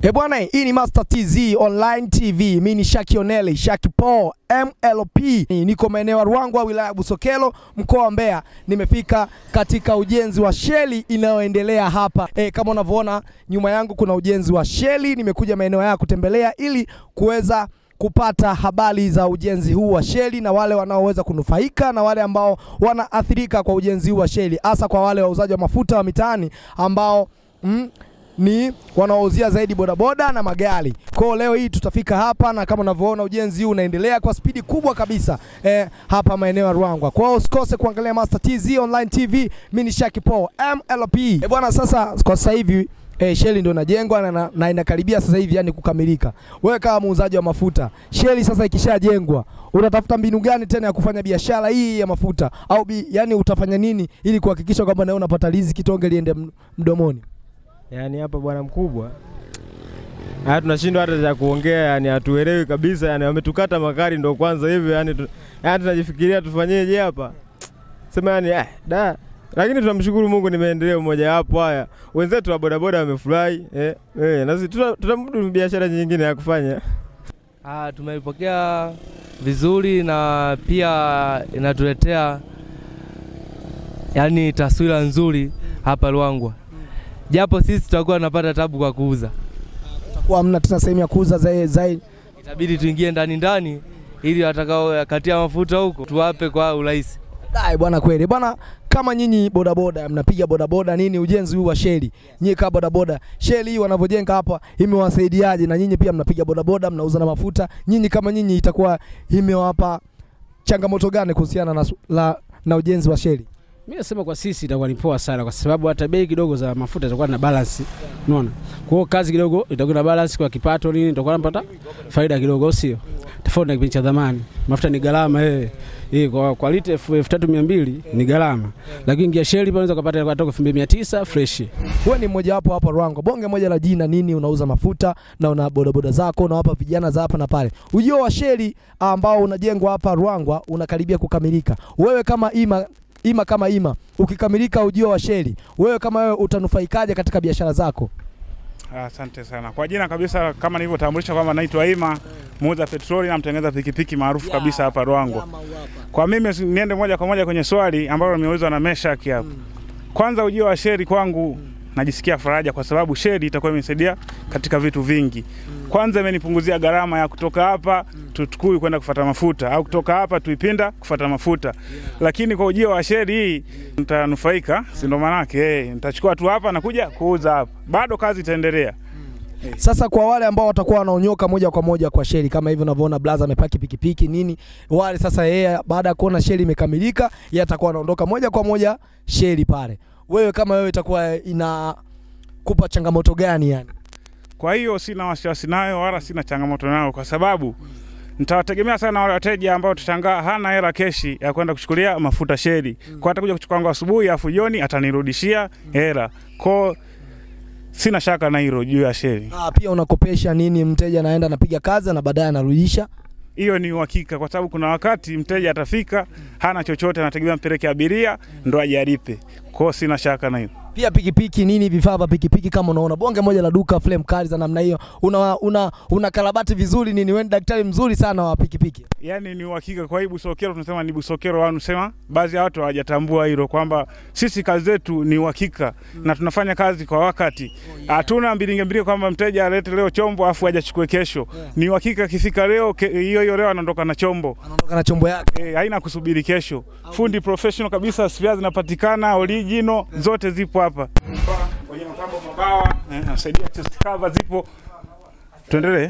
E bwana, hii ni Master TZ Online TV. Mimi ni Shaki Oneli, Shaki Paul MLP. Niko maeneo ya Ruangwa, wilaya ya Busokelo, mkoa wa Mbeya. Nimefika katika ujenzi wa sheli inayoendelea hapa. E, kama unavyoona nyuma yangu kuna ujenzi wa sheli. Nimekuja maeneo haya kutembelea ili kuweza kupata habari za ujenzi huu wa sheli na wale wanaoweza kunufaika na wale ambao wanaathirika kwa ujenzi huu wa sheli, hasa kwa wale wauzaji wa mafuta wa mitaani ambao mm, ni wanaouzia zaidi bodaboda na magari. Kwa hiyo leo hii tutafika hapa na kama unavyoona ujenzi huu unaendelea kwa spidi kubwa kabisa eh, hapa maeneo ya Ruangwa. Kwa hiyo usikose kuangalia Master TZ Online TV. Mimi ni Shaki Paul MLP. Eh, bwana sasa kwa sasa hivi eh, sheli ndio inajengwa na, na, na inakaribia sasa hivi yani kukamilika. Wewe kama muuzaji wa mafuta, sheli sasa ikishajengwa, unatafuta mbinu gani tena ya kufanya biashara hii ya mafuta au bi, yani utafanya nini ili kuhakikisha kwamba nawe unapata riziki tonge liende m- mdomoni? Yaani hapa bwana mkubwa, haya tunashindwa hata cha kuongea, yani hatuelewi kabisa, yani wametukata makari ndo kwanza hivi, yani tu, yani tunajifikiria tufanyeje hapa, sema yani eh, da lakini tunamshukuru Mungu ni maendeleo moja hapo. Haya wenzetu wa bodaboda wamefurahi eh, eh, na sisi tuta- tutamudu biashara nyingine ya kufanya. Ah, tumeipokea vizuri na pia inatuletea yani taswira nzuri hapa Ruangwa, japo sisi tutakuwa tunapata tabu kwa kuuza, Kwa hamna tena sehemu ya kuuza zaidi zaidi. itabidi tuingie ndani ndani ili watakao katia mafuta huko tuwape kwa urahisi. Dai bwana, kweli bwana, kama nyinyi bodaboda mnapiga bodaboda nini, ujenzi huu wa sheli, nyinyi kama bodaboda, sheli hii wanavyojenga hapa imewasaidiaje? Na nyinyi pia mnapiga bodaboda, mnauza na mafuta, nyinyi kama nyinyi itakuwa imewapa changamoto gani kuhusiana na, su- la, na ujenzi wa sheli? Mimi nasema kwa sisi itakuwa ni poa sana, kwa sababu hata bei kidogo za mafuta itakuwa na balance, unaona. Kwa hiyo kazi kidogo itakuwa na balance kwa kipato nini, itakuwa napata faida kidogo, au sio? Tofauti na kipindi cha zamani, mafuta ni gharama eh, eh kwa, kwa lita elfu elfu tatu mia mbili ni gharama, lakini ingia sheli pale unaweza kupata kwa toka elfu mbili mia tisa fresh. Wewe ni mmoja wapo hapa Ruangwa, bonge moja la jina nini, unauza mafuta na una bodaboda zako, unawapa vijana za hapa na pale. Ujio wa sheli ambao unajengwa hapa Ruangwa unakaribia kukamilika. Wewe kama ima ima kama ima, ukikamilika ujio wa sheli, wewe kama wewe utanufaikaje katika biashara zako? Asante sana kwa jina kabisa, kama nilivyotambulisha kwamba naitwa Ima, muuza petroli na mtengeneza pikipiki maarufu kabisa hapa Ruangwa. Kwa mimi si- niende moja kwa moja kwenye swali ambalo nimeulizwa na Meshaki hapa. Kwanza ujio wa sheri kwangu najisikia faraja kwa sababu sheri itakuwa imenisaidia katika vitu vingi. Kwanza imenipunguzia gharama ya kutoka hapa Tutukui kwenda kufata mafuta au kutoka hapa Tuipinda kufata mafuta. Lakini kwa ujio wa sheri hii nitanufaika, si ndo manake eh, nitachukua tu hapa na kuja kuuza hapa. Bado kazi itaendelea. Sasa kwa wale ambao watakuwa wanaonyoka moja kwa moja kwa sheli kama hivi unavyoona blaza amepaki pikipiki nini, wale sasa yeye baada ya kuona sheli imekamilika, yeye atakuwa anaondoka moja kwa moja sheli pale. Wewe kama wewe itakuwa inakupa changamoto gani yani? Kwa hiyo sina wasiwasi nayo wala sina changamoto nayo, kwa sababu nitawategemea sana wale wateja ambao tutashangaa hana hela keshi ya kwenda kuchukulia mafuta sheli, kwa atakuja kuchukua kwangu asubuhi, afu jioni atanirudishia hela. Kwa sina shaka na hilo juu ya sheli. Ah, pia unakopesha nini, mteja anaenda anapiga kazi na baadaye anarudisha. Hiyo ni uhakika, kwa sababu kuna wakati mteja atafika hana chochote, anategemea mpeleke abiria ndo aje alipe. Kwa hiyo sina shaka na hilo. Pia pikipiki nini, vifaa vya pikipiki kama unaona bonge moja la duka flame kali za namna hiyo, una una, una karabati vizuri nini, wewe ni daktari mzuri sana wa pikipiki. yani ni uhakika. Kwa hii Busokero tunasema ni Busokero wanu sema, baadhi ya watu hawajatambua hilo kwamba sisi kazi zetu ni uhakika na tunafanya kazi kwa wakati. Hatuna mbilinge mbilinge kwamba mteja alete leo chombo afu ajachukue kesho. Ni uhakika akifika leo ke- hiyo hiyo leo anaondoka na chombo. Anaondoka na chombo yake. E, haina kusubiri kesho. Fundi professional kabisa, spia zinapatikana original, zote zipo hapa. Kwenye mtambo mabawa, eh, nasaidia chest cover zipo. Tuendelee.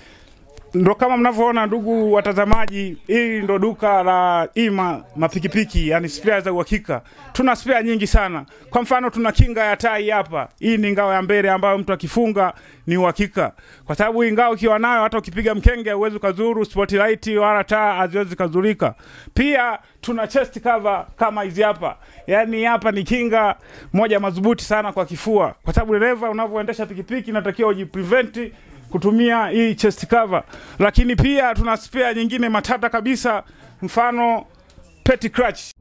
Ndo kama mnavyoona ndugu watazamaji, hili ndo duka la Ima mapikipiki, yani spare za uhakika. Tuna spare nyingi sana. Kwa mfano tuna kinga ya tai hapa. Hii ni ngao ya mbele ambayo mtu akifunga ni uhakika, kwa sababu hii ngao ukiwa nayo hata ukipiga mkenge huwezi ukazuru spotlight wala taa haziwezi kazurika. Pia tuna chest cover kama hizi hapa, yani hapa ni kinga moja madhubuti sana kwa kifua, kwa sababu dereva unavyoendesha pikipiki inatakiwa ujiprevent kutumia hii chest cover, lakini pia tuna spare nyingine matata kabisa, mfano peti crutch